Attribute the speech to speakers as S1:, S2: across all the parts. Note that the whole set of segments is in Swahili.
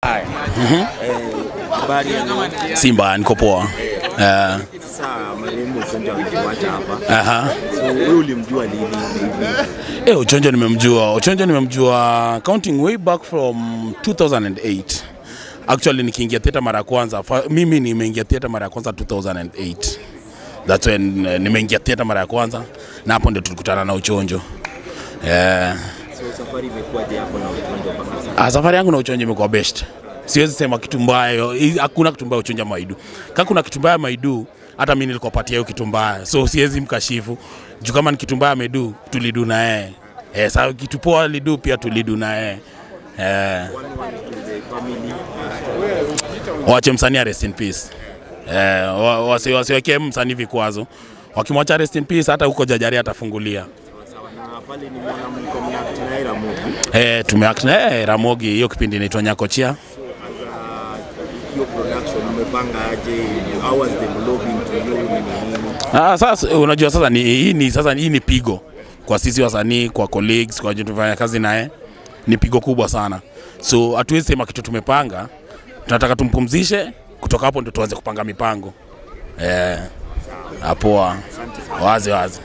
S1: Habari ya leo.
S2: Simba niko poa. Eh,
S1: Sasa marehemu Ochonjo ametuacha hapa.
S2: aha.
S1: So wewe ulimjua lini?
S2: Eh, Ochonjo nimemjua. Ochonjo nimemjua counting way back from 2008. Actually nikiingia theater mara ya kwanza, fa- mimi nimeingia theater mara ya kwanza 2008. That's when uh, nimeingia theater mara ya kwanza na hapo ndio tulikutana na Ochonjo. Eh,
S1: So safari imekuwaje hapo na Ochonjo mpaka sasa?
S2: ah, safari yangu na Ochonjo imekuwa best. Siwezi sema kitu mbaya, hii- hakuna kitu mbaya Ochonjo Maidu. Kama kuna kitu mbaya Maidu, hata mimi nilikopatia hiyo kitu mbaya, so siwezi mkashifu juu kama ni kitu mbaya amedu, tulidu na yeye eh, sawa kitu poa alidu pia tulidu na yeye eh,
S1: One one to the family.
S2: wache msanii rest in peace eh, wa- wasi- wasiwekee msanii vikwazo, wakimwacha rest in peace, hata huko jajari atafungulia.
S1: Sawa na pale nimeona mliko mnact naye Ramogi.
S2: Eh, tumeact na eh, Ramogi, hiyo kipindi inaitwa Nyakochia.
S1: Hiyo production umepanga aje? How was the lobbying to you? Ni nini?
S2: Ah, sasa unajua sasa ni, hii ni sasa hii ni pigo kwa sisi wasanii, kwa colleagues, kwa tunafanya kazi naye, ni pigo kubwa sana. So hatuwezi sema kitu tumepanga, tunataka tumpumzishe, kutoka hapo ndio tuanze kupanga mipango eh, apoa wazi wazi.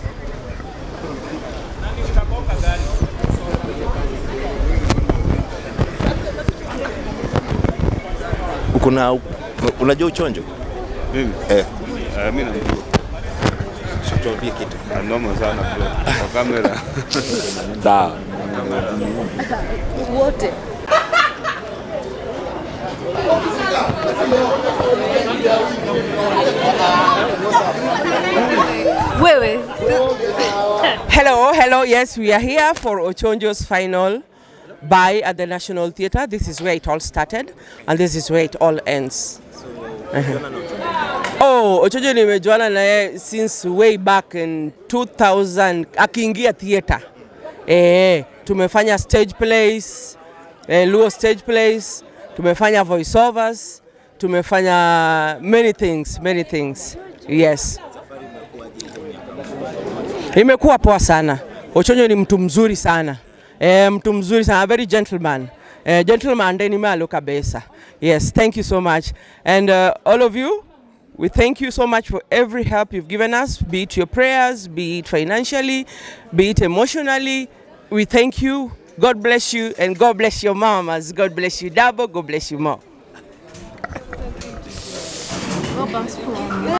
S1: Kuna unajua Ochonjo?
S3: Mimi?
S1: Eh.
S3: Eh, mimi namjua.
S1: Tuambie kitu.
S3: Noma sana bro. Kwa kamera.
S1: Sawa.
S4: wote wewe
S5: Hello, hello. Yes, we are here for Ochonjo's final buy at the National Theatre. This is where it all started, and this is where it all ends. Oh, Ochonjo nimejuana naye since way back in 2000 akiingia theatre. Eh, tumefanya stage plays, eh, Luo stage plays, tumefanya voiceovers, tumefanya many things, many things. Yes. Imekuwa poa sana. Ochonjo ni mtu mzuri sana. E, mtu mzuri sana, a very gentleman. E, gentleman ndeni malo kabisa. Yes, thank you so much. And uh, all of you, we thank you so much for every help you've given us, be it your prayers, be it financially, be it emotionally. We thank you. God bless you and God bless your mamas. God bless you double, God bless you more.
S4: Go back school.